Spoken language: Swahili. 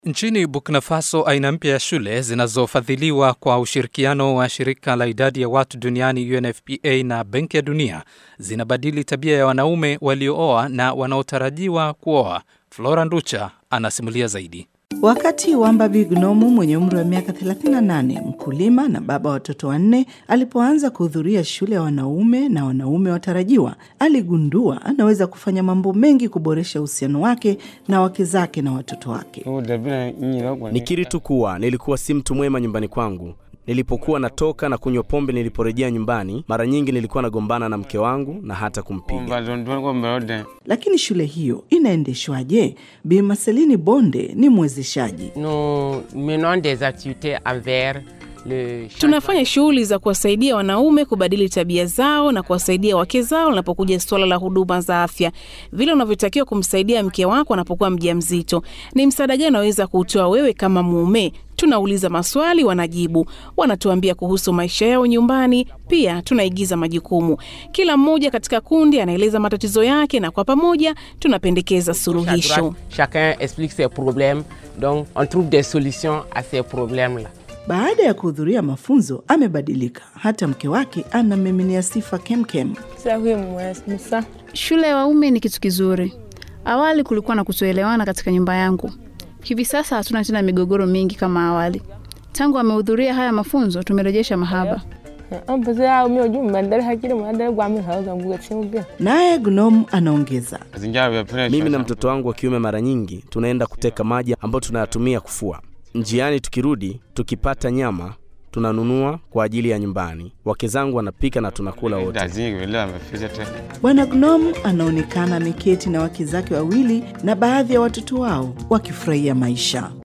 Nchini Burkina Faso, aina mpya ya shule zinazofadhiliwa kwa ushirikiano wa shirika la idadi ya watu duniani UNFPA na Benki ya Dunia zinabadili tabia ya wanaume waliooa na wanaotarajiwa kuoa. Flora Nducha anasimulia zaidi. Wakati Wambabi Gnomu mwenye umri wa miaka 38, mkulima na baba wa watoto wanne, alipoanza kuhudhuria shule ya wanaume na wanaume watarajiwa, aligundua anaweza kufanya mambo mengi kuboresha uhusiano wake na wake zake na watoto wake. Nikiri tu kuwa nilikuwa si mtu mwema nyumbani kwangu. Nilipokuwa natoka na kunywa pombe niliporejea nyumbani, mara nyingi nilikuwa nagombana na mke wangu na hata kumpiga. Lakini shule hiyo inaendeshwaje? Bi Marcelini Bonde ni mwezeshaji. Nous menons des activités envers le Tunafanya shughuli za kuwasaidia wanaume kubadili tabia zao na kuwasaidia wake zao linapokuja suala la huduma za afya, vile unavyotakiwa kumsaidia mke wako anapokuwa mjamzito. Ni msaada gani unaweza kuutoa wewe kama mume? Tunauliza maswali, wanajibu, wanatuambia kuhusu maisha yao nyumbani. Pia tunaigiza majukumu, kila mmoja katika kundi anaeleza matatizo yake, na kwa pamoja tunapendekeza à suluhisho. droite, chacun explique ses problèmes, donc on trouve des solutions à ces problèmes-là. Baada ya kuhudhuria mafunzo, amebadilika. Hata mke wake anamiminia sifa kemkem. Shule ya waume ni kitu kizuri. Awali kulikuwa na kutoelewana katika nyumba yangu. Hivi sasa hatuna tena migogoro mingi kama awali. Tangu amehudhuria haya mafunzo, tumerejesha mahaba. Naye Gnom anaongeza, Mimi na mtoto wangu wa kiume mara nyingi tunaenda kuteka maji ambayo tunayatumia kufua. Njiani tukirudi, tukipata nyama tunanunua kwa ajili ya nyumbani. Wake zangu wanapika na tunakula wote. Bwana Gnom anaonekana ameketi na wake zake wawili na baadhi ya watoto wao wakifurahia maisha.